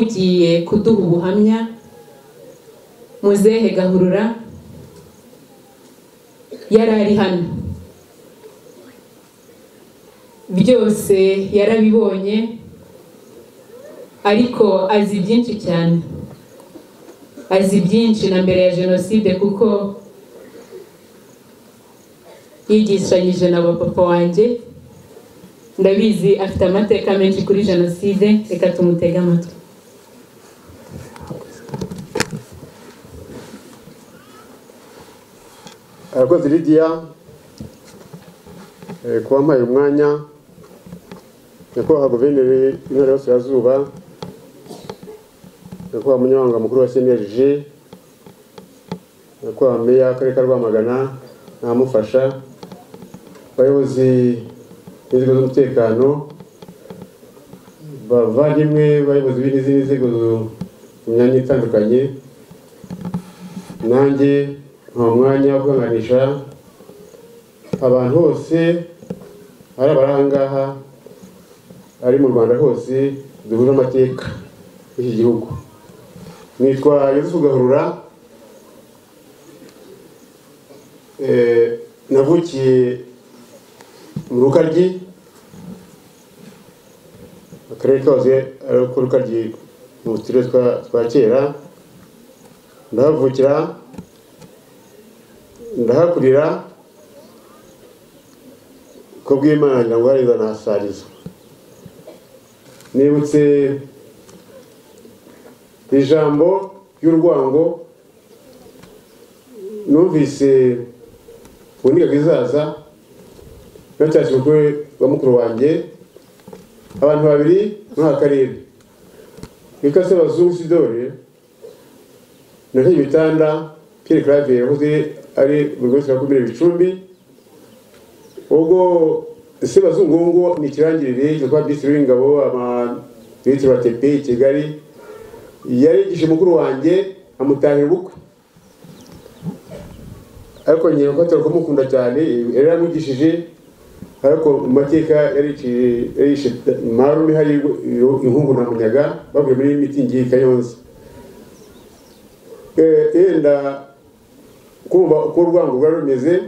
ugiye kuduha ubuhamya muzehe gahurura yari ari hano byose yarabibonye ariko azi byinshi cyane azi byinshi na mbere ya jenoside kuko yigishanyije na papa wanjye ndabizi afite amateka menshi kuri jenoside reka tumutege amatwi arakoze lidiya kuba mpaye umwanya nyakubahwa guverineri w'intara y'uburasirazuba nyakubahwa munyamabanga mukuru wa cnlg nyakubahwa meya w'akarere ka rwamagana namufasha abayobozi b'inzego z'umutekano bavandimwe bayobozi b'izindi nzego mu myanya itandukanye nanjye nta mwanya wo kuganganisha abantu bose ari abarangaha ari mu rwanda hose duhuje amateka y'iki gihugu nitwa yosefu gahurura Eh, navukiye mu rukaryi akarere kose ari ko rukaryi mu turere twa- twa kera ndahavukira ndahakurira ko bw'imana ngira ngo hariza nahasariza nibutse ijambo ry'urwango numvise ngo niga kizaza nacyashye umukuru wa mukuru wanjye abantu babiri muri aka karere witwa sebazungu sidore na ibitanda Pierre Claver yahoze ari mu rwego rwa komine Bicumbi ubwo Sebazungungu ni ikirangirire cyo kwa Minisitiri w'Ingabo Minisitiri wa TP i Kigali yarigisha mukuru wanjye amutahira ubukwe ariko ngira ko atari kumukunda cyane yari yaramwigishije ariko mu mateka yarishe marume hari inkungu na munyaga bavuye muri mitingi y'i Kayonza Eh, yenda kumva uko urwango rwari rumeze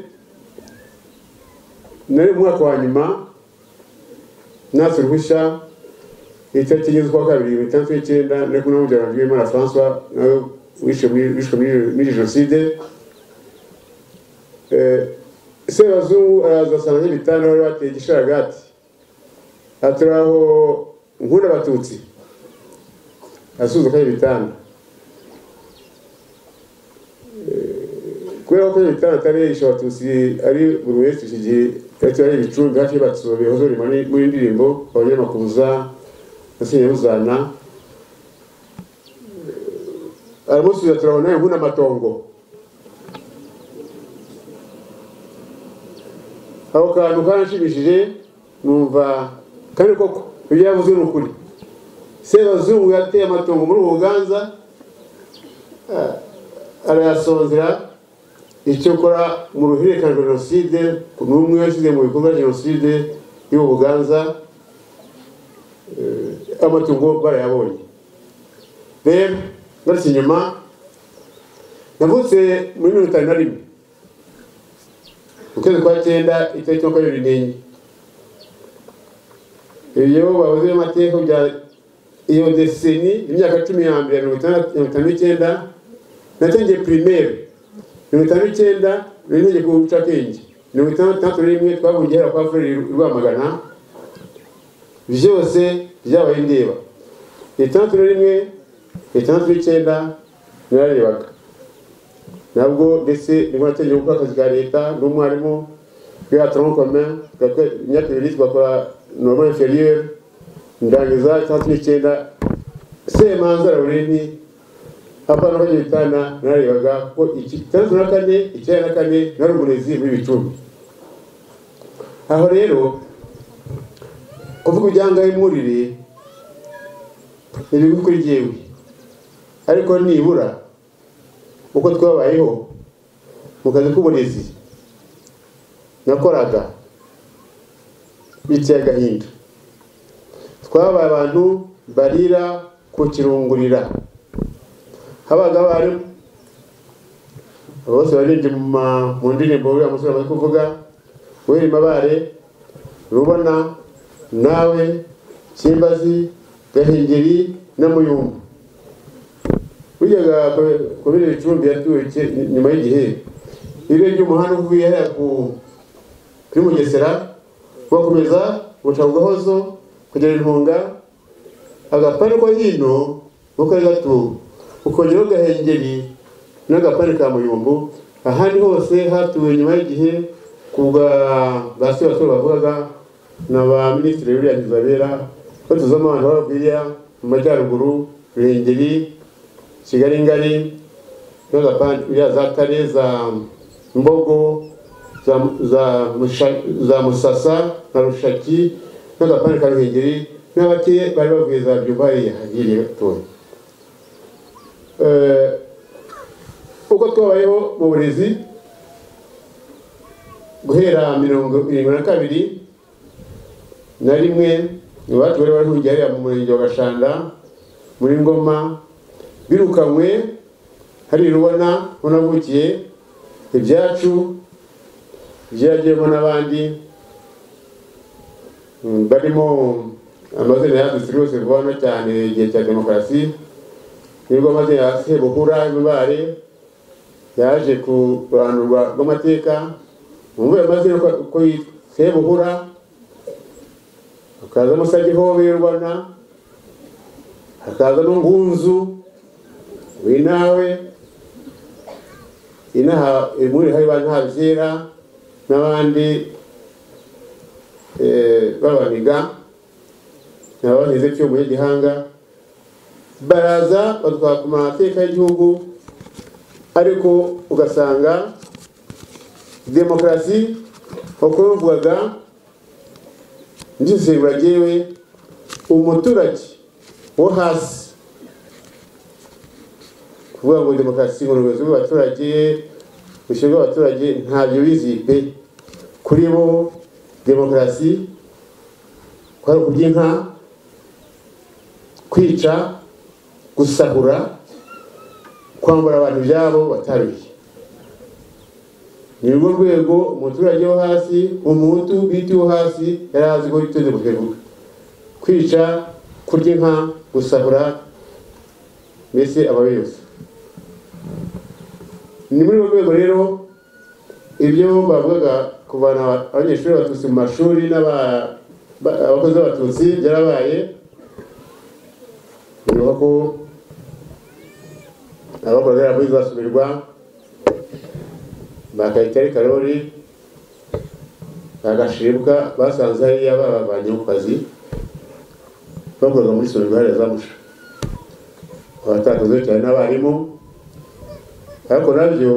nari mu mwaka wa nyuma natse uruhushya itariki enye z'ukwa kabiri mirongo itandatu n'icyenda nari kumwe na mubyara wanjye Uwimana Francois nawe wishwe muri- wishwe muri- muri jenoside Eh, sebazungu araza asanga n'ibitanda bari bateye igisharagati atura aho nkunda abatutsi asuhuza kandi ibitanda kubera ko ibitaro atarisha abatutsi ari buri wese iki gihe yari ari ibicumbi hafi y'abatutsi bihoze muri muri ndirimbo abanyamakuza na senyabuzana aramusubiza turabona nawe nkuna amatongo ako kantu karanshimishije numva kandi koko ibyo yavuze ni ukuri sebazungu yateye amatongo muri ubu buganza ah, arayasonzera icyakora mu ruhererekane rwa jenoside ni umwe washyize mu bikorwa jenoside y'ubu buganza eh, amatungo barayabonye rero ngarutse inyuma navutse muri mirongo itanu na rimwe mu kwezi kwa cyenda itariki makumyabiri n'enye iyo babuzeho amateka bya iyo deseni imyaka cumi ya mbere mirongo itandatu- mirongo itanu n'icyenda natangiye primaire mirongo itanu n'icyenda nari nagiye ku bucakenge mirongo itandatu na rimwe twahungiye hera kwa fureri i rwamagana byose byabaye ndeba itandatu na rimwe itandatu n'icyenda nararebaga nabwo ndetse nibwo natangiye gukora akazi ka leta n'umwarimu bwatron commun gakwe- imyaka ibiri tugakora normal inferieur ndangiza itandatu n'icyenda semanza laureni apana ko gitana narebaga ko iki itandatu na kane icyenda na kane nari umurezi w'ibicumbi aho rero kuvuga ibyangahe murire ni bibi kuri jyewe ariko nibura uko twabayeho mu kazi k'uburezi nakoraga biteye agahinda twabaye abantu barira ku ku kirungurira habaga abarimu bose baririmbye mu ma- mu ndirimbo uriya musore amaze kuvuga uririmba bare rubona nawe kimbazi gahengeri n'amuyumbu wijyaga kubera icumbi yatuye ke- nyuma y'igihe ibe ry'umuhanda uvuye hariya ku kuri mugesera ugakomeza ugaca ku gahozo kugera intunga agapande ko hino ngo kari gato ukongeraho gahengeri n'agapande ka muyumbu ahandi hose hatuwe nyuma y'igihe ku bwa basi basore bavugaga na ba minisitiri William Zabera batuzamo abantu b'ababwiriya mu majyaruguru ruhengeri kigali ngari n'agapande uriya za kare za mbogo za, za, Musha- za musasa na rushaki n'agapande ka ruhengeri n'abake bari bavuye za byumba hariya hagiriye gatoya Eh, uko twabayeho mu burezi guhera mirongo irindwi na kabiri na rimwe iwacu bari bari kujya hariya mu murenge wa gashanda muri ngoma birukanywe hari rubona unavukiye ibyacu byagiyemo n'abandi mm, barimo amazina yanditse rwose vuba no cyane igihe cya demokarasi nibwo amazina yasi buhura imibare yaje ku ruhando rwa- rw'amateka mumvuye amazina uko uko yitwa sebuhura hakazamo sagihobe y'u rwanda hakaza n'ungunzu winawe inaha muri hari ba ntabyera n'abandi eh, b'abaniga nabanize cyumu y'igihanga baraza batwaka ku mateka y'igihugu ariko ugasanga demokarasi uko bivugaga ndisesengura jyewe umuturage wo hasi kuvuga ngo demokarasi ngo ni ubuyobozi bw'abaturage bushyirwa abaturage ntabyo bizi pe kuri bo demokarasi kwari ukurya inka kwica gusahura kwambura abantu ibyabo bataruye ni rwo rwego umuturage wo hasi umuhutu bwite wo hasi yari azi ko yiteze kubivuga kwica kurya inka gusahura mbese ababi yose ni muri urwo rwego rero ibyo bavugaga kuvana abanyeshuri b'abatutsi mu mashuri n'aba- ba- abakozi b'abatutsi byarabaye bivuga ko abakora bariya muri basubirwa bakayitari karori bagashibwa basanze hariya babavanye mu kazi bakorwa muri subirwa hariya za musha abatakazi cyane n'abarimu ariko nabyo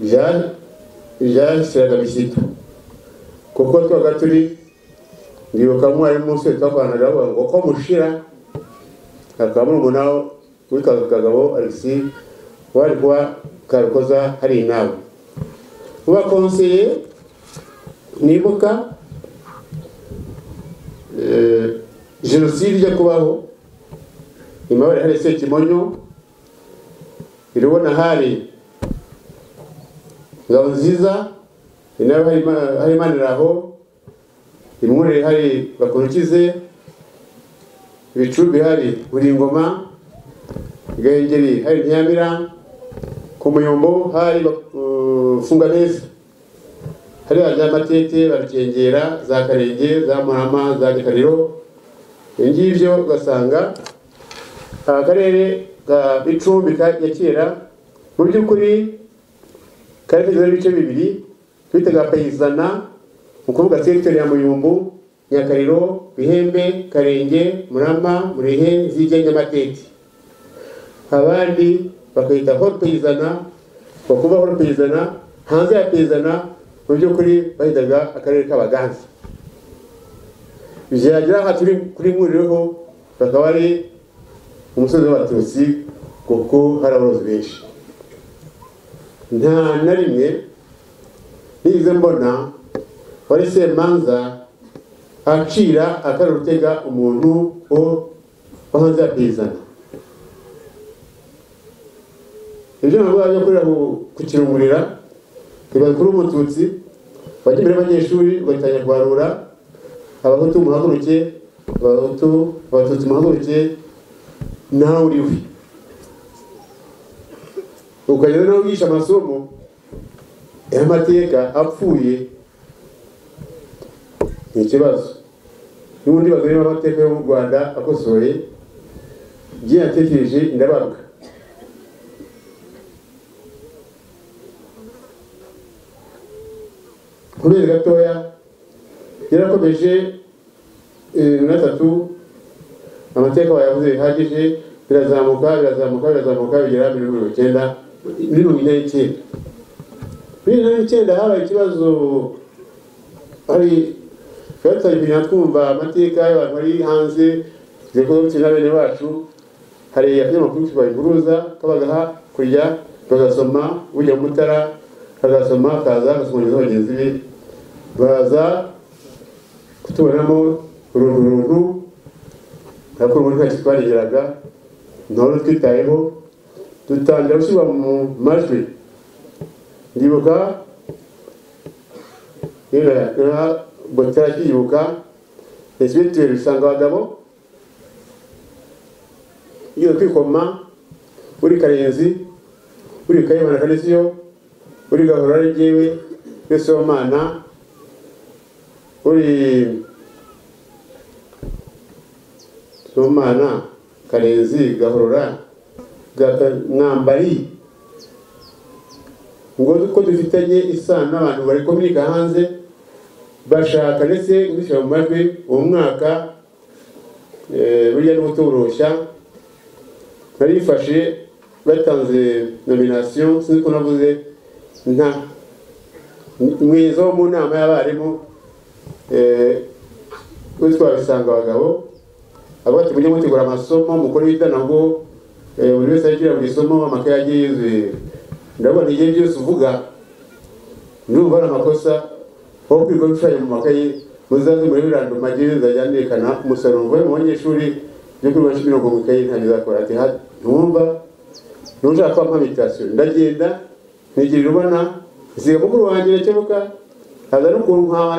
bya- byasiraga bishyika kuko twaga turi ndibuka mwarimu wese twakoranaga bavuga ngo ko mushira akaba murumuna w'ikazu kagabo alexi wari kuba karukoza hari inama ubakonseye nibuka eh, jenoside ijya kubaho nyuma bari hari sekimonyo irubona hari ngabo nziza inawe hari Ima- hari maniraho imwurire hari bakurukize ibicumbi hari buri ngoma igahengeri hari ntiyamira ku muyombo hari funga neza hari za matete barakengera za karenge za muhama za gitariro ibyo ngibyo ugasanga akarere ka icumbi ka ya kera mu by'ukuri kari kagizwe n'ibice bibiri twitaga payizana mu kuvuga sekiteri ya muyumbu nyakariro bihembe karenge murama murehe zige nyamatete abandi bakayita horo payizana bakuba horo payizana hanze ya payizana mu by'ukuri bahitaga akarere k'abaganza byagera aha turi kuri mwurireho bakaba ari umusozi w'abatutsi kuko hari aborozi benshi nta na rimwe nigeze mbona wari semanza acira akarutega umuntu wo wo hanze yakizana ibyo ntabwo wajya ukorera ku- ku kirungurira ntibakura umututsi bajya imbere y'abanyeshuri batangira kubarura abahutu muhaguruke abahutu abatutsi muhaguruke nawe uriwe ukajya rero nawe wigisha amasomo y'amateka apfuye ni ikibazo n'ubundi bazareba amateka yo mu rwanda akosoye ibyo yatekereje ndabaruka kubera gatoya yarakomeje eh, na tatu amateka bayavuze bihagije birazamuka birazamuka birazamuka bigera muri mirongo icyenda muri mirongo ine n'icyenda muri mirongo ine n'icyenda habaye ikibazo hari twatangira twumva amateka y'abantu bari hanze zikora gukina bene bacu hari akanyamakuru kibayihuruza kabagaha kurya bagasoma bujya mu mutara bagasoma akaza agasomanyiriza bagenzi be baza kutubonamo uruntu runtu ariko ubundi ntacyo twarigeraga ntawari twitayeho dutangira gushyirwa mu majwi ndibuka botera akiyibuka ese bituwe usanga abagabo iyo kwikoma uri karenzi uri kayimana kanisiyo uri gahora ari jyewe yosomana uri somana karenzi gahorora Gaka- mwambari ngo ko dufitanye isano n'abantu bari kominika hanze bashaka ndetse gushyira mu majwi uwo mwaka eh, burya ni gutoroshya narifashe batanze nominasiyo sinzi ko navuze nta mwiza wo mu nama y'abarimu eh, witwa bisanga abagabo avuga ati mujye mutegura amasomo mukore ibitanabwo buri wese agira mu isomo amakaye agiye yuzuye ndabona igihe byose uvuga n'ubu hari amakosa aho kwiga gushushanya mu makayi muzaze muri birandoma agire zajyanekana umusaruro uvuye mu banyeshuri byo kuri benshi mirongo mu ikayi ntabwo izakora ati ha- ntumva ntushaka ko mpampa imitation ndagenda nigirira ubona nsiga mukuru wanjye irakemuka haza n'ukuntu nkaba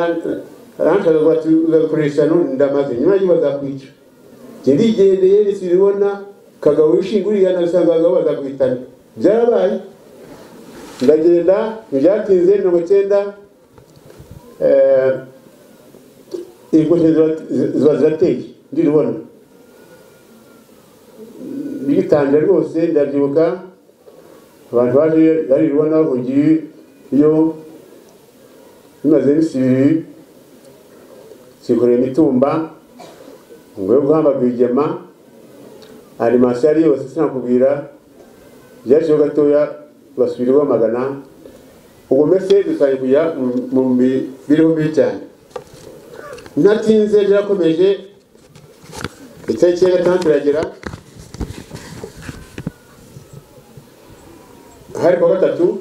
aranshaza ngo ati uzakoresha none ndamaze nyuma y'ibyo bazakwica njye ndigendeye nisibibona kagabo wishinga uriyana usanga abagabo bazaguhitana byarabaye ndagenda ntibyatinze mirongo icyenda eh, inkozi ziba- ziba zirateye ndirubona bigitangira rwose ndabyibuka abantu baje bari rubona bahugiye iyo bimaze iminsi ibiri sikoreye imitumba ngo yo guhamba rwigema arimasiyo ari yose sinakubwira byaciyeho gatoya basubira bamagana ubwo mbese dutangiye kujya mu- mu mibereho mibi cyane ntatinze byarakomeje itariki ya gatandatu iragera hari kuwa gatatu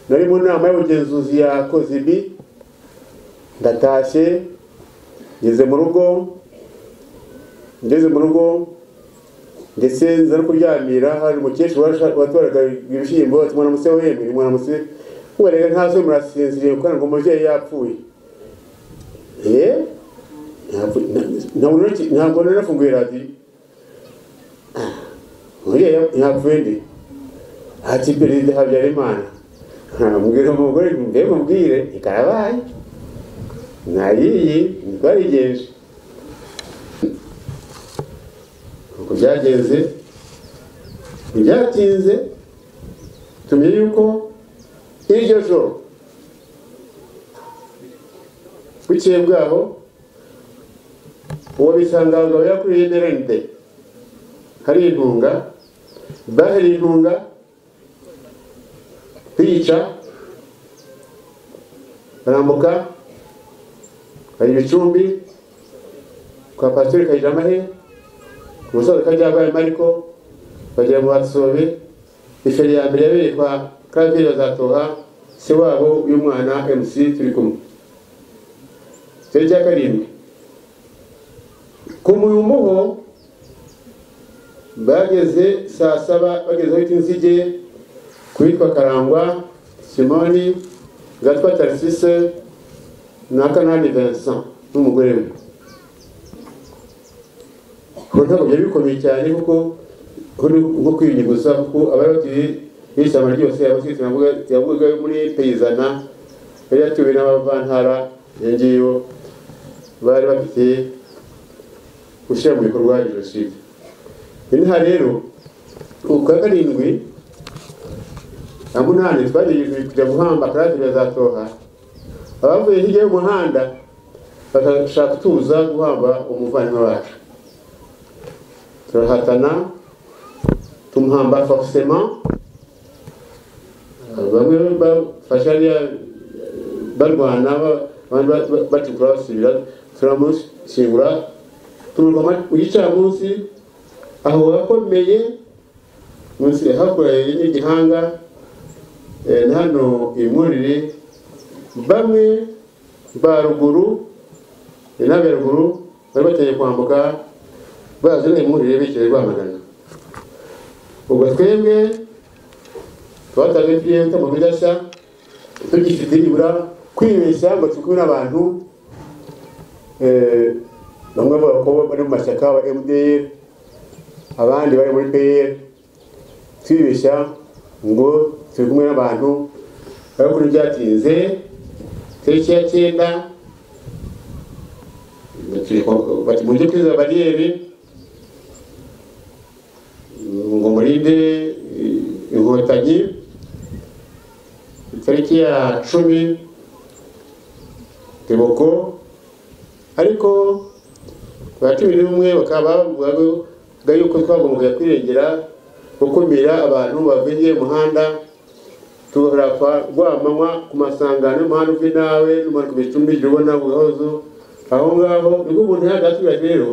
nari mu nama y'ubugenzuzi ya kozibi ndatashye ngeze mu rugo ngeze mu rugo ndetse nza no kuryamira hari umukecuru washa- watwaraga ibishyimbo ati mwana muse wembe ni mwana muse mwarega ntazo murasinziriye kuko ngo umubyeyi yapfuye eh Ntabwo- na- ntabwo nari- ntabwo nari nafunguye radiyo Ah, umubyeyi yap- yapfuye nde ati perezida habyarimana mubwira umugore mbe mubwire ikarabaye nayiyi ntitwarigenje uko byagenze ntibyatinze tumenye yuko iryo joro bukeye bwaho uwo bisanga abagabo yakuriye nerente hari intunga bahari intunga bica barambuka hari ibicumbi kwa pasiteri kayiramahe umusaza kajyabaye mariko bagera mu basobe iferi ya mbere yabereye kwa karaveri bazatoha se wabo y'umwana mc turi kumwe ikirere cya karindwi ku muyumuho bageze saa saba bageze aho inzige ku witwa karangwa simoni gatwa tarisise na kanani vincent n'umugore we ubu ntabwo byari bikomeye cyane kuko nko kwiyunyuguza kuko abari batuye muri ishyamba ryose abasirikare yavugaga muri peyizana yari yatuwe n'abavantara iyo ngiyo bari bafite gushyira mu bikorwa jenoside inaha rero ubu kwa karindwi na munani twagiye kujya guhamba akarate birazatoha abavuye hirya y'umuhanda bagashaka tuza guhamba umuvandimwe wacu turahatana tumuhamba forcement bamwe bafashe hariya barwana abandi bacukura basubira turamushyingura tururwa igicamunsi aho wakomeye munsi hakoreye n'igihanga hano imurire bamwe ba ruguru inabe ruguru bari bakeneye kwambuka bazana imurire bishyuye rwamagana ubwo twebwe twatanze piyeni mu bidasa tugifite nibura kwibeshya ngo tukure abantu bamwe mu bakobwa bari mu mashyaka wa mdr abandi bari muri pr twibeshya ngo turi kumwe n'abantu bari kuri byatinze tariki ya cyenda bati mujye kwiza bariyeri ngo murinde inkotanyi tariki ya cumi teboko ariko ba cumi n'umwe bakaba bavuga yuko twagombaga kwirengera gukumira abantu bavuye umuhanda tugapfa rwamanywa ku masangano y'umuhanda uve nawe n'umuhanda ku bicumbi jya ubona buhozo aho ngaho nibwo umuntu yagaturage rero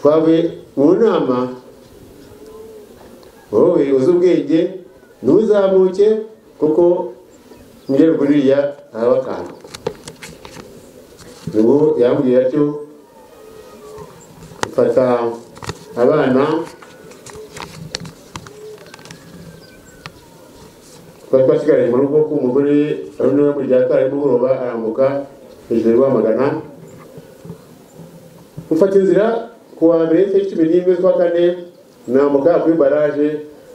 twavuye mu nama wowe uzi ubwenge ntuzamuke kuko mugererwa uriya araba akantu ubu yambwira atyo mfata abana twari twasigaranye mu rugo k'umugore ari nawe mu rya kare mugoroba arambuka hejuru rwamagana mufata inzira ku wa mbere tariki cumi n'imwe z'ukwa kane nambuka kuri baraje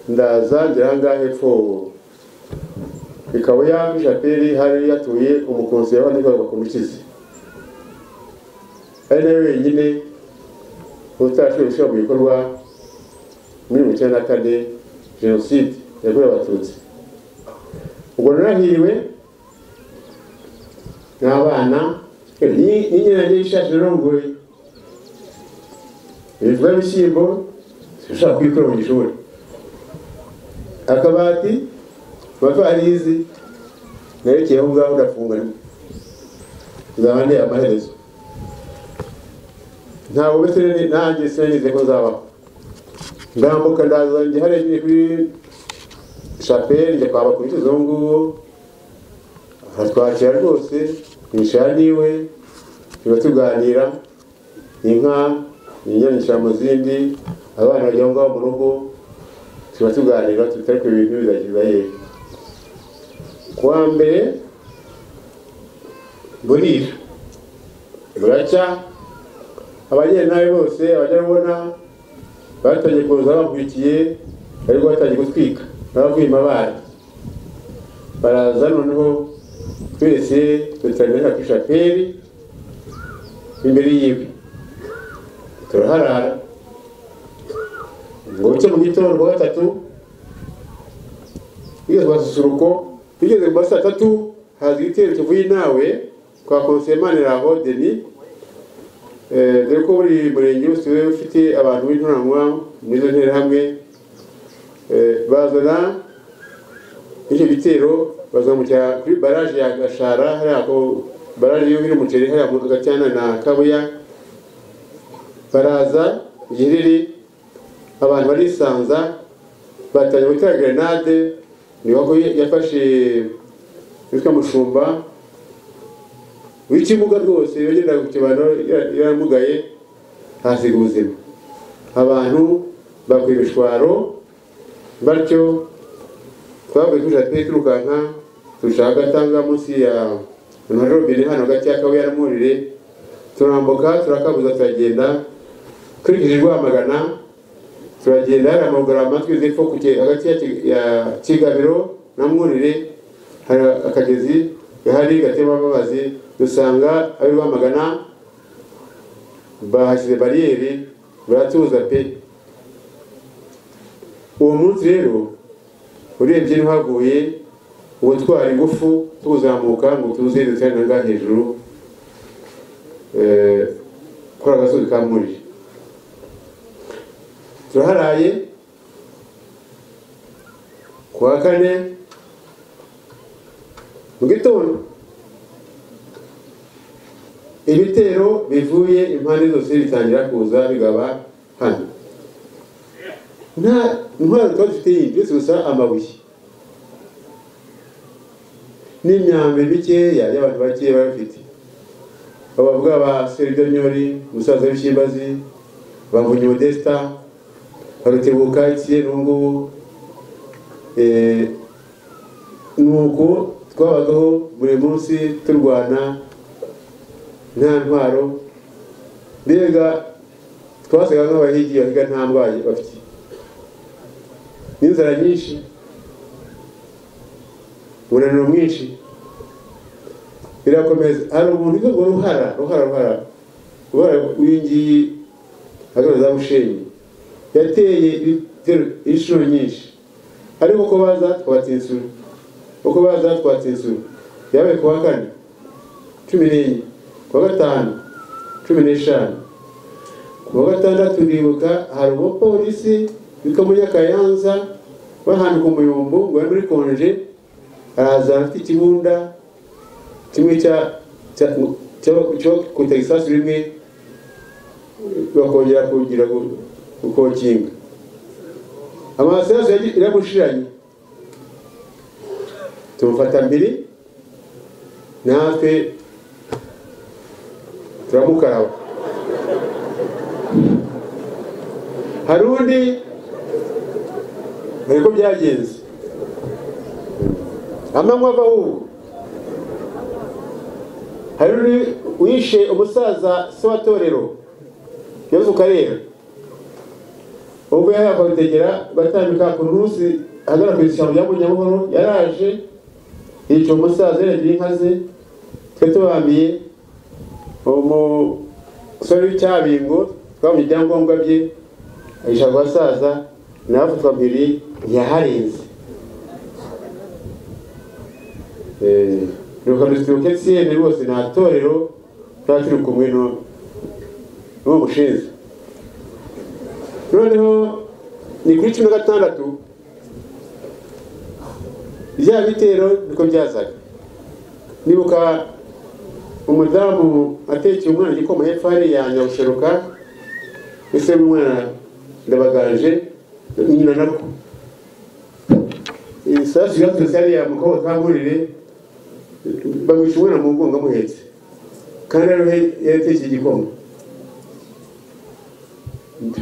ndaza ngera ngaha hepfo ikaba ya shapeli hari yatuye umukonsi yabanikaga bakomukize ari nawe wenyine utarashoboye gushyira mu bikorwa muri mirongo icyenda na kane jenoside yakorewe abatutsi ubwo narahiriwe n'abana n'inyange y'ishashi narongoye ibivuga ibishyimbo ushaka kubikora mu gishuri akabati tuba twarizi nerekeye aho ngaho ndafunga nzaba ndeba amaherezo ntabwo mbese nanjye sinanize ko nzabaho ndambuka ndaza njye hariya nyine kuri shapeli njya kwaba kuri izo ngubu aratwakira rwose nicara niwe tuba tuganira inka inyanisha mu zindi abana bajya ngaho mu rugo tuba tuganira tutari ku bintu bizagira yewe kuwa mbere burira buracya abagenda nabi bose abajya babona batangiye kuza bakurikiye ariko batangiye gutwika n'abavuyemo abana baraza noneho twese dutangira ku ishapeli imbere yiwe turaharara ngo buke mu gitondo kuwa gatatu bigeze ku masusuruko bigeze ku masaa tatu haza igitero kivuye nawe kwa konsemani raho deni dore ko buri murenge wose ufite abantu b'inturanwa muri izo nterahamwe bazana icyo gitero bazamukira kuri baraje ya gashara hariya ko baraje y'uhira umuceri hariya mu gacyana na kabuya baraza igihe riri abantu barisanza batangiye gutera grenade niho ko yafashe witwa mushumba w'ikibuga rwose yageraga ku kibano yaramugaye hasiga ubuzima abantu bakwiba imishwaro batyo twavuye kuri jardin turukanka turushaho agatanga munsi ya na robine hano hagati y'akabuye n'amurire turambuka turakabuza turagenda turikije rwamagana turagenda hari amagarama twize ko kuke hagati ya Ki- ya kigabiro na mwurire hari akagezi gahari gatema amazi dusanga ab'i rwamagana bahashyize bariyeri baratuza pe uwo munsi rero urebye ntihaguye ubutwara ingufu tuzamuka ngo tuze dutare na ngaha hejuru eh, kuri agasozi ka murire turaharaye ku wa kane mu gitondo ibitero bivuye impande zose bitangira kuza bigaba hano nta intwaro tuba dufite yindi uretse gusa amabuye n'imyambi mikeya y'abantu bakeya baba bafite abavuga ba seridonyori umusaza w'ishimbazi bamvunye modesta barutebuka ikiye n'ubungubu Eh, nuko twabagaho buri munsi turwana nta ntwaro mbega twasaga nk'abahigi bahiga nta ndwaye bafite n'inzara nyinshi umunaniro mwinshi birakomeza hari umuntu uvuga ngo ruhara ruhara ruhara ruhara uyu ngiyi hagana za bushenyi yateye ibitero inshuro nyinshi ariko uko baza twatsinsura uko baza twatsinsura yabaye ku wa kane cumi n'enye ku wa gatanu cumi n'eshanu ku wa gatandatu ndibuka hari umupolisi witwa munyakayanza w'ahantu ku muyumbu ngo yari muri konje araza afite ikibunda kimwe cya cya cyo kuta isasu rimwe bakongera kugira gu- gukokinga amasasu iramushiranye tumufata mbiri natwe turamukaraba hari undi dore ko byagenze amanywa ava ahubwo hari undi wishe umusaza se wa torero yesu karera ubwo yari yakwategera batambika ku rusi ahagana ku ishyamba rya munyamahoro yaraje yica umusaza yaragira inka ze twe tubamiye umusore w'icyabingo twabonye ibyangombwa bye ayisha ku basaza nawe afatwa mbiri ntiyaharenze nuko dusibuke siyeni rwose nta torero tuba turi kumwe n'uwo n'uwo mushinzwe noneho ni kuri cumi na gatandatu bya bitero niko byazaga nibuka umudamu atekeye umwana igikoma hepfo hariya nyabuseruka ese umwana ndabaganje nyina nako isasu ryaturutse hariya mukobwa kamburire bamwisha umwana mu mugongo amuhetse kandi ariho yatekeye igikoma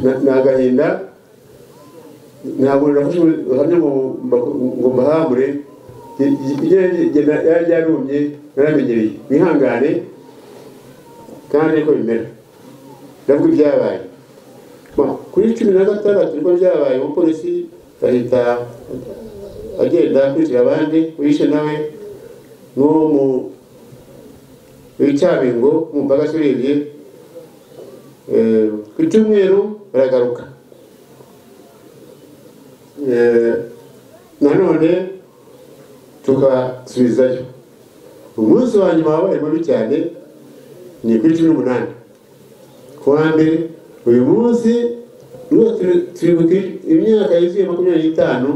na- ni agahinda ntabwo nafashe ubuhamya ngo mba- ngo mbahambure Ge- ge- ge- ge- na- yari yarumye naramenyereye mwihangane kandi niko bimera nabwo ibyabaye Ba, kuri cumi na gatandatu niko byabaye umupolisi ahita agenda akurikira abandi wishe nawe n'uwo mu w'icyabingo umupaka se urebye Eh, ku cyumweru baragaruka Eh, nanone tukasubizayo umunsi wa nyuma wabaye mubi cyane ni kuri cumi n'umunani ku wa mbere uyu munsi rwose turibuka imyaka yuzuye makumyabiri n'itanu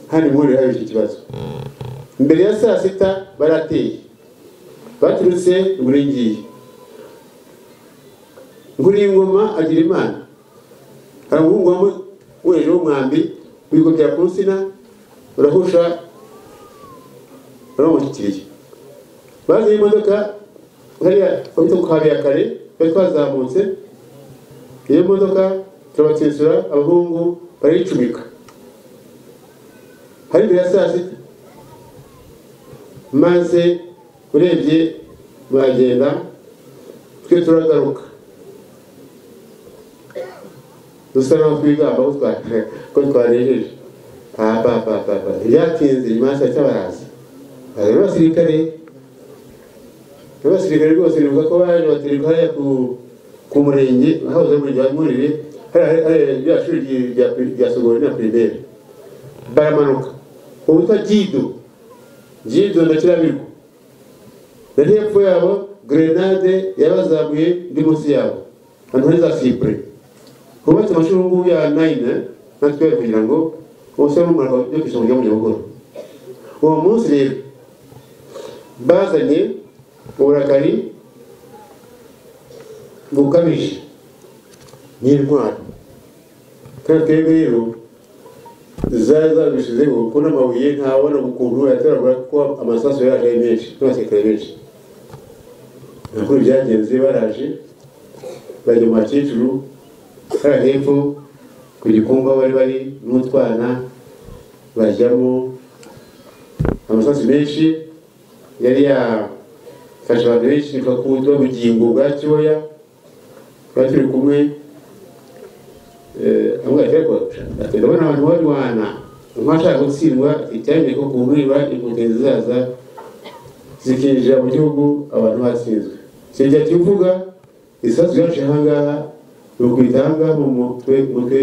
hano muri hari iki kibazo mbere ya saa sita barateye baturutse muri ngiyi Nkuringoma agira imana hari umuhungu wamwe weje w'umwambi wikopera ku nsina urahusha baramushyikiriye bazanye imodoka hariya bahita ku Habiyakare twari twazamutse iyo modoka turabatsitsura abahungu barayicumika hari imbere ya saa sita maze urebye baragenda twe turagaruka dusa n'aho twigamba ko twa- ko twarejeje papapapapa ibyatinze nyuma ya saa sita baraza bazana abasirikare abasirikare rwose bivuga ko baje baturuka hariya ku ku murenge hahoze umurenge wa murire hariya hariya rya shuri ryi- rya pri- rya sogori na pirimeri baramanuka ubu witwa jido jido na kirabirwa na hepfo yabo grenade yabazamuye ndi munsi yabo ahantu hari za sipure hubatse amashuri ubu ngubu ya nayine na twelve kugira ngo bose bo mu mwaka yo ku isonga ryo mu nyabugoro uwo munsi rero bazanye uburakari bukabije n'intwaro kandi twebwe rero zari zarabishizeho kuko n'amabuye ntabona ukuntu yatoragura kuko amasasu yari ari menshi n'abasirikare benshi ntabwo byagenze baraje bajya mu bakecuru hariya hepfo ku gikumba aho bari bari n'utwana bajyamo amasasu menshi yari yafashe abantu benshi bakundwa bugingo bwa cyoya twari turi kumwe amwereko ndabona abantu barwana umwashaka gutsindwa icyamye ko kumwiba impunzi zaza zikinjira mu gihugu abantu batsinzwe sinjya kivuga isasu ryacu ahangaha ni ukwita ahangaha mu mutwe mutwe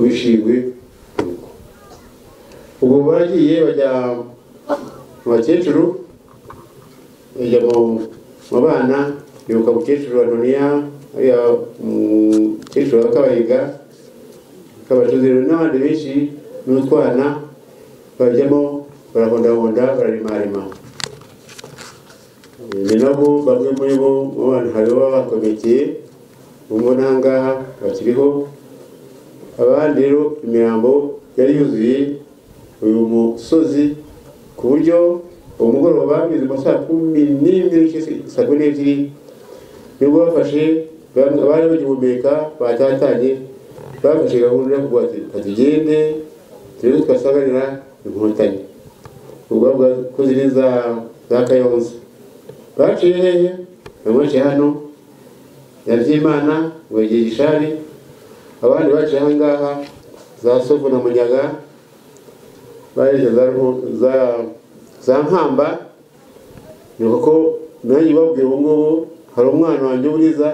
wishingwe ubwo baragiye bajya mu bakecuru bajya mu mu bana bibuka umukecuru wa doniya ariya umukecuru wa kabayiga kabacuzero n'abandi benshi n'utwana bajyamo barahondahonda bararimarima ni nabo bamwe muri bo mu bana hari baba bakomekeye umwe n'ahangaha bakiriho abandi rero imirambo yari yuzuye uyu musozi ku buryo umugoroba bigeze mu saa kumi n'imwe n'igice saa kumi n'ebyiri nibwo bafashe bamwe abari bagihumeka batatanye bafashe gahunda yo kuvuga ati katugende turebe twasagarira inkotanyi ubwo bavuga ko ziri za za kayonza baciye hehe bamwe baciye hano nyabyimana ngo igihe gishari abandi baciye ahangaha za sovu na munyaga baje za Ruhu- za za nkamba ni kuko nanjye babwiye ubu ngubu hari umwana wanjye uriza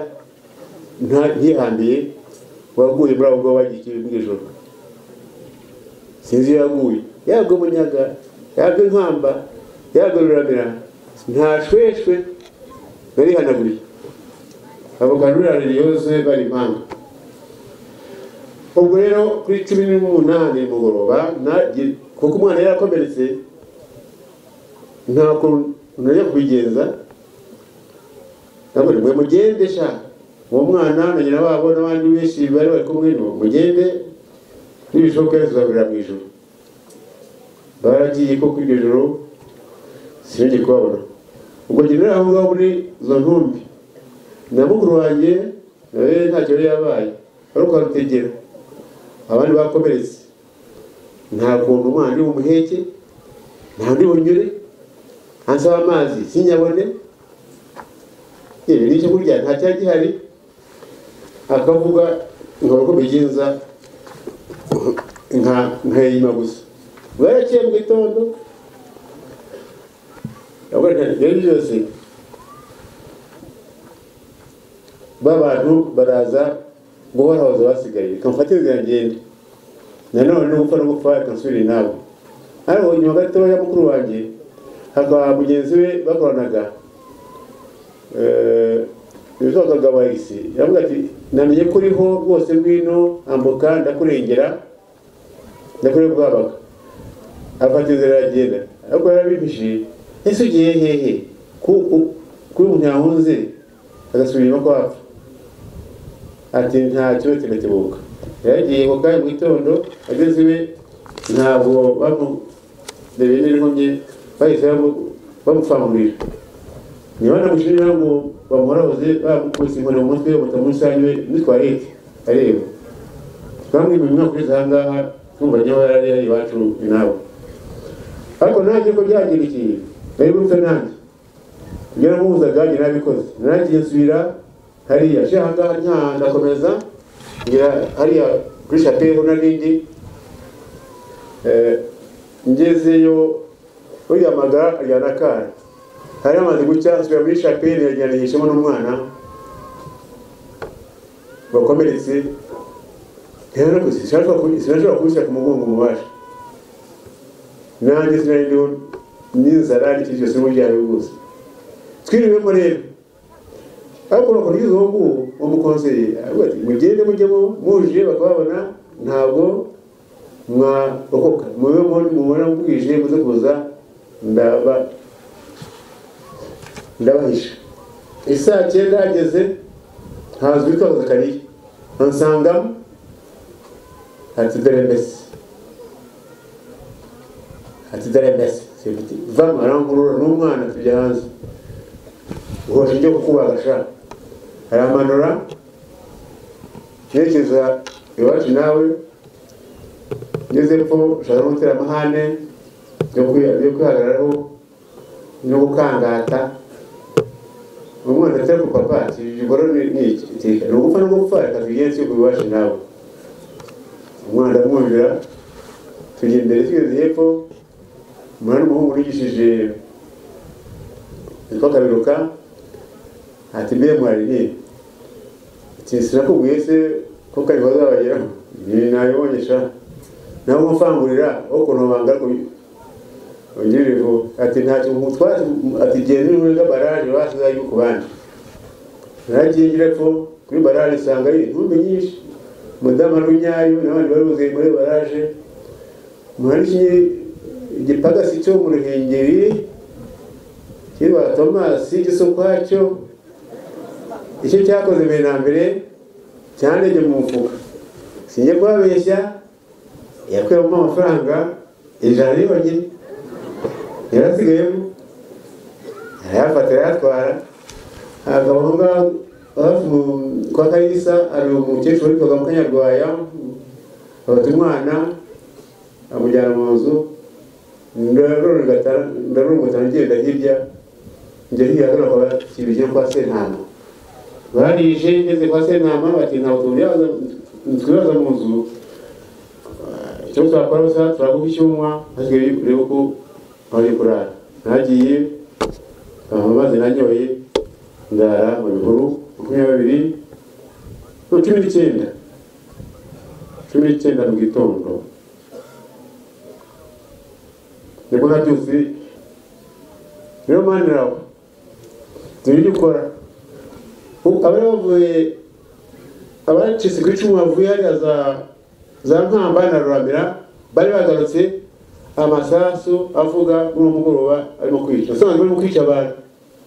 nta- nyihambiye waguye muri abo ngabo bagiye bw'ijoro sinzi iyo yaguye yabwe munyaga yabwe nkamba yabwe ruramira nta shweshwe narihanaguriye avoka rurarira yose bari impanga ubwo rero kuri cumi n'umunani mugoroba nagiye- kuko umwana yari akomeretse nta kuntu najya kubigenza ntabwo mwe mugende sha uwo mwana na nyina wabo n'abandi benshi bari bari kumwe ni mugende n'ibishoboka tuzagurira mu ijoro baragiye ko kuri iryo joro sinongeye kubabona ubwo ngendera aho ngaho muri izo ntumbi na mukuru wanjye nawe ntacyo yari yabaye ari ukarutegera abandi bakomeretse nta kuntu umwana uri umuheke nta ndi bunyure ansaba amazi sinyabone yewe n'icyo kurya nta cyari gihari akavuga nkaba uko mbigenza nka nkayima gusa bwaraciye mu gitondo abona ibyo byose b'abantu baraza guhorahoza basigaye kamufata inzira ngenda nanone ni gupfa no gupfa akansubira inabo ariko nyuma gatoya mukuru wanjye hakaba mugenzi we bakoranaga eh, witwa kagabo isi yavuga ati namenye ko uriho rwose ngwino ambuka ndakurengera ndakureba bwabaga afata inzira aragenda ariko yarabimpishiye ese ugiye hehe ku- ku- kuri umuntu yahunze agasubira inyuma kwapfa ati ntacyo tirakibuka yaragiye ku kanya mu gitondo ageze iwe ntabwo bamurebeye n'inkomyi bahise bamu- bamupfangurira niba namushirira ngo bamuhorahoze bamukubise inkoni mu mutwe batamusanyiwe nitwarete areba bamwe mu mwaka ugeze ahangaha kumva niba yarari iwacu ni nawe ariko nanjye ko byagira ikintu nari gutyo nanjye ibyo namuhuzaga njye nabikoze narangiye nsubira hariya nshya ahangaha nta ndakomeza ngira hariya kuri shapeho n'ibindi ngezeyo uyamagara ajyana akana hari amaze gucya nsubira muri shapeli yajyanishemo n'umwana bakomeretse sinashobora kubishyira ku mugongo mubasha nanjye sinari ndiho n'inzara n'ikindi cyose n'umuryango rwose twiriwemo rero ariko urakora ugeze uwo nguwo uwo mukonseye aravuga ati mugende mujyemo mujije bakababona ntabwo mwarokoka mube mubona bwije muze kuza ndaba ndabahisha isaa cyenda hageze haza uwitwa zakariya ansangamo ati dore mbese ati dore mbese vama arankurura n'umwana tujya hanze uhosha ibyo kukubagasha aramanura yerekeza iwacu nawe ngeze epfo ushaka n'umuteramahane byo kwihagararaho no gukangata umwana atari ku papa ikigoro ni iki ni ugupfa no gupfa reka tubigenze yuko iwacu nawe umwana amwumvira tujya imbere tugeze hepfo umwana w'umuhungu urigishije witwa kabiruka ati mbe mwari ni ati sinakubwiye se ko kari bazabageraho ni nabibonyesha nawe umufangurira wo kunobanga ongera ivu ati ntacyo mutwara ati genda uri muri baraje basize yuko bandi naragiye ngira ko kuri baraje isanga ari intumbi nyinshi mudamu runyayo n'abandi bari buze muri baraje muhariki igipagasi cyo mu ruhengeri kirwa tomasi igisokwacyo icyo cyakoze mbere na mbere cyandege mu mufuka sinjye kuhabeshya yakuyemo amafaranga ijana yonyine yarasigayemo arayafata arayatwara abagabo aho ngaho hafi kwa karisa hari umukecuru witwaga mukanyarwaya afata umwana amujyana mu nzu ndarurungutana ngenda hirya njya hirya hano kwa kintu cyo kwa sentama barije ngeze kwa sentama bati ntabwo tubyaza twibaza mu nzu icyo twakora gusa turaguha icyuma hasigaye kureba uko wari kurara nagiye amazi nanyoye ndara mu bihuru makumyabiri cumi n'icyenda cumi n'icyenda mu gitondo nibwo nabyutse rero mani rawe dore ibyo ukora abari bavuye abacitse ku icumu bavuye hariya za za nkamba na ruramira bari bagarutse amasasu avuga muri uwo mugoroba arimo kwica usanga barimo kwica abantu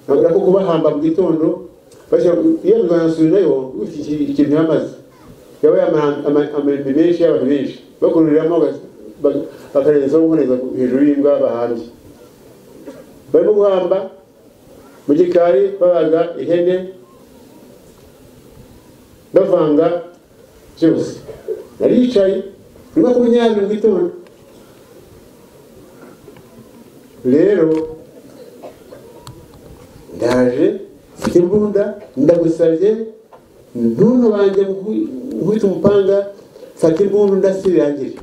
ntabwo ko kubahamba mu gitondo iyo biganasubirayo ikintu yamaze yabaye amambi menshi y'abantu benshi bakururiramo bakarenzaho nkoreza hejuru y'imbwa bahambye barimo guhamba mu gikari babaga ihene bavanga byose nari yicaye mu mwaka makumyabiri mu gitondo rero ndaje mfite imbunda ndagusabye ntuntubange nkubita umupanga mfata imbunda ndasirangire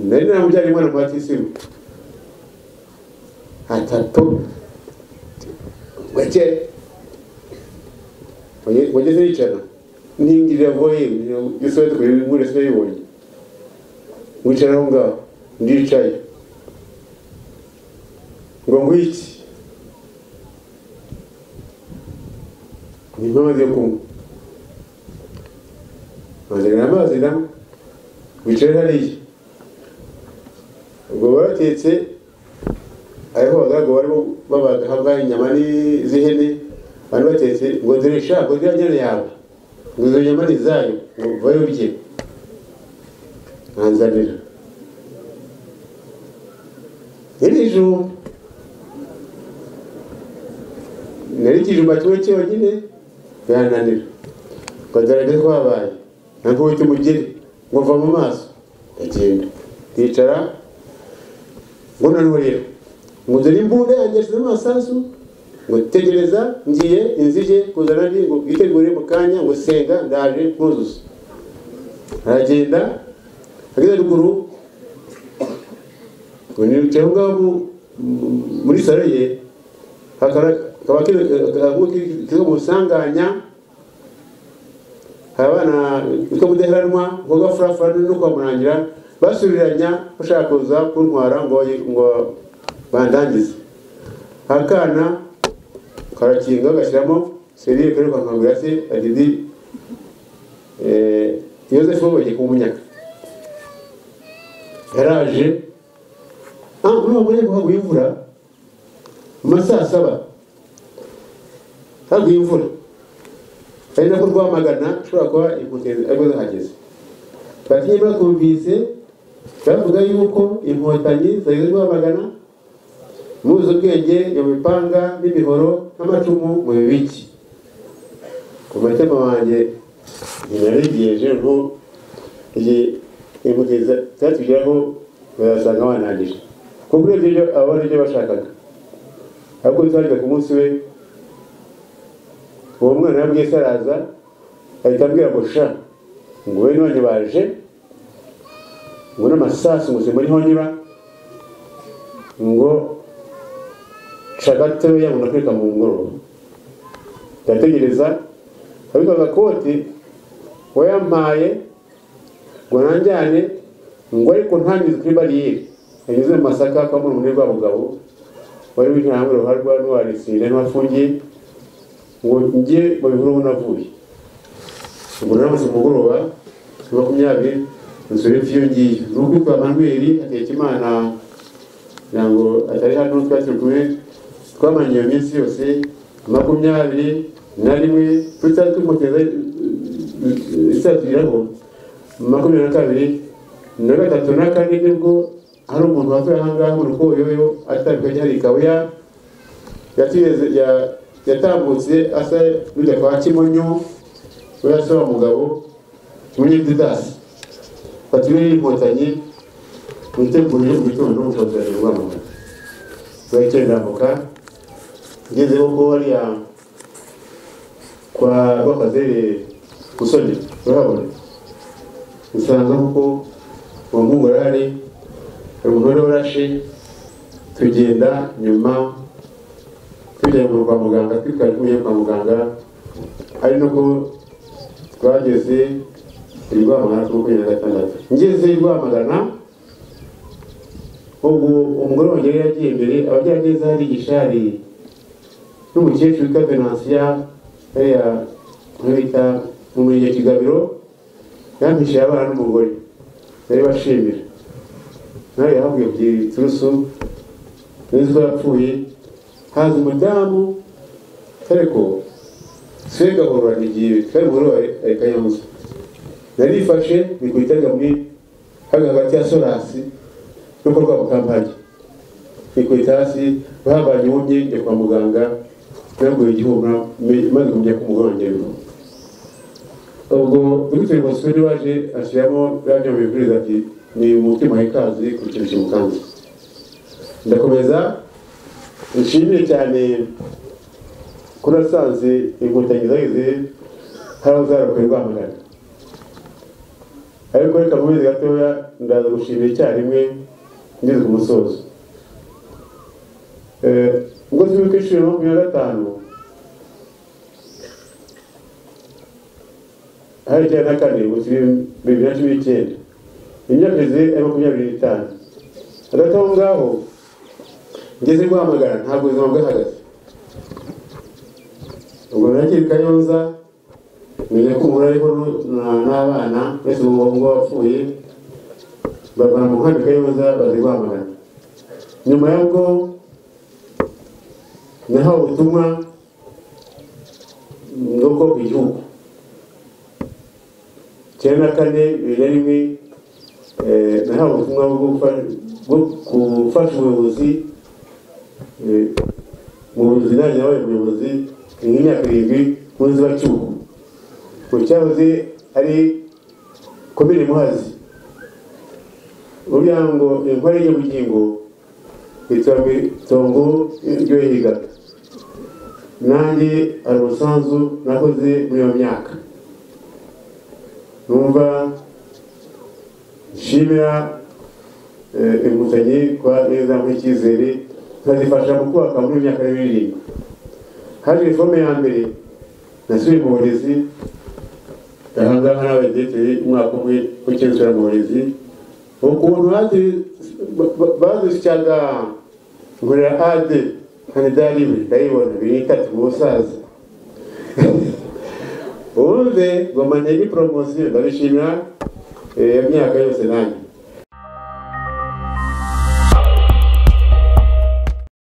nari namujyanye umwana kwa tisimu atatu weke wageze yicara ntingirira voye isobe tukuri muri sobe yibonye wicara aho ngaho ndicaye ngo ngwiki ni amazi yo kunywa bazanira amazi namo wicare hariya ubwo baratetse ariho abagaragu barimo babaga hambaye inyama z'ihene abantu batetse ngo dore sha ngo dore nyana yawe ngo izo nyama ni izayo ngo vayo urye nkanzanira iri ijumba nari ikijumba kimwe cyonyine birananira ngo dore ko habaye ntabwo wita umugeni ngo mva mu maso ndagenda ndicara ngo nanurira ngo dore imbunda yanjye yashyize amasasu ngo tegereza ngiye inzige kuzana ndi ngo bwitegure mu kanya ngo senga ndaje nkuzuza aragenda ageze ruguru ngo nicaye aho ngaho mu- mu- muri salo ye hakaba kaba kiri- akagabo kiri- kiri mu busanganya hari abana bitwa mudaheranwa ngo gafurafura no kwamurangira basuriranya bashaka kuza kuntwara ngo yi- ngo bandangize akana karakinga gashyiramo serire kari kwa nkangura se agidi yozefu bagiye kumunyaka yaraje ah muri uwo mwanya ngo haguye imvura mu ma saa saba haguye imvura ari nako rwamagana ushobora kuba impoteri arizo zahageze batinye bakumvise bavuga yuko inkotanyi zageze rwamagana muzi ubwenge iyo mipanga n'imihoro n'amacumu mu bibiki ku mutima wanjye narigeje ngo iyi imugeza zatugeraho bazasanga banangije kuko urebye ibyo abona ibyo bashakaga ariko twagiye ku munsi we uwo mwana yabwiye se araza ahita ambwira ngo sha ngo we none baje ngo n'amasasu ngo simuriho niba ngo sha gatoya ngo nakwika mu ngoro ndategereza ariko agakoti wayampaye ngo nanjyane ngo ariko ntangize kuri bariyeri yanyuze mu masaka kwa muri rwa bugabo wari w'intambwe uruhare rwa n'uwarisire n'uwafungiye ngo njye mu bihuru aho navuye ubwo naramutse umugoroba kuri makumyabiri nsubire mfite iyo ngiyo ni ukuri kwa manuweli hatekimana kugira ngo atari hano twari turi kumwe twamanye iyo minsi yose makumyabiri na rimwe tutari twimuteza isatugiraho makumyabiri na kabiri na gatatu na kane nibwo hari umuntu wavuye aha ngaha mu rukoyoyo atabikwa gihari kabuya yatugeze ya- yatambutse asa n'ujya kwa kimonyo we asaba umugabo umunyedidasi fatiwe y'inkotanyi witeguriye mu gitondo mukotanyi rwamagana bayikendamuka ngezeho ko hariya kwa rwakazere gusoni urahabona usanga kuko uwo muhungu yari ari hari umugore warashe tugenda nyuma tujya mu kwa muganga twitwaye kwa muganga ari nako twageze i rwamagana ku makumyabiri na gatandatu ngeze i rwamagana ubwo umugore wanjye yari yagiye imbere abajya neza hari igishari n'umukecuru witwa venansiya hariya aho bita mu murenge kigabiro yampishiye abana n'umugore bari bashimira nawe yahabwiye kugira ibiturusu nzi ko yapfuye haza umudamu ariko se gahoro igihe kari muri akanyamuza narifashe ni ku itega muri hano hagati ya sorasi no ku rwabo kampani ni ku itasi bahabanye wumye njya kwa muganga nabwo igihumura me- maze kumenya ko umugore wanjye ariho ubwo dogiteri Bosco waje ashyiramo biriya bimubwiriza ati ni umutima w'ikazi ku kintu kimukanze ndakomeza nshimire cyane ko nasanze inkotanyi zageze hariho zarakuye rwamagana ariko reka nkomeze gatoya ndaza gushimira icyarimwe ngeze ku musozo Eh, ubwo turi ku ishuri ya makumyabiri na gatanu hari icyenda na kane ngo turi bibiri na cumi n'icyenda imyaka igeze ari makumyabiri n'itanu hagati aho ngaho ngeze guhamagara ntabwo ubuzima bwahagaze ubwo nagiye kayonza menya ko umuntu ariho nu- na- n'abana uretse umuhungu wapfuye bavana mu nkambi kayonza bazi guhamagara nyuma y'ubwo nahawe ubutumwa bwo kubaka igihugu cyenda na kane bibiri na rimwe eh, nahawe ubutumwa bwo gufa- bwo gufasha ubuyobozi Eh, mu buyobozi nanjye nabaye umuyobozi imyaka irindwi mu nzibacyuho mu cyahoze ari komine muhazi uvuga ngo inkore y'ubugingo iterambwe itongo ryo yiga nanjye hari umusanzu nakoze muri iyo myaka numva nshimira eh, ingutanyi kwa neza nk'icyizere nkazifasha mu kubaka muri iyo myaka y'ibirindwi haje reforme ya mbere nasubiye mu burezi ahangaha nawe ndeteye umwaka umwe ukinsura mu burezi ukuntu bazisyaga ngurira ade kanidariwe ndayibona biri itatu mu busaza ubundi ngoma ntege poromosiyo ndabishimira iyo myaka yose nanjye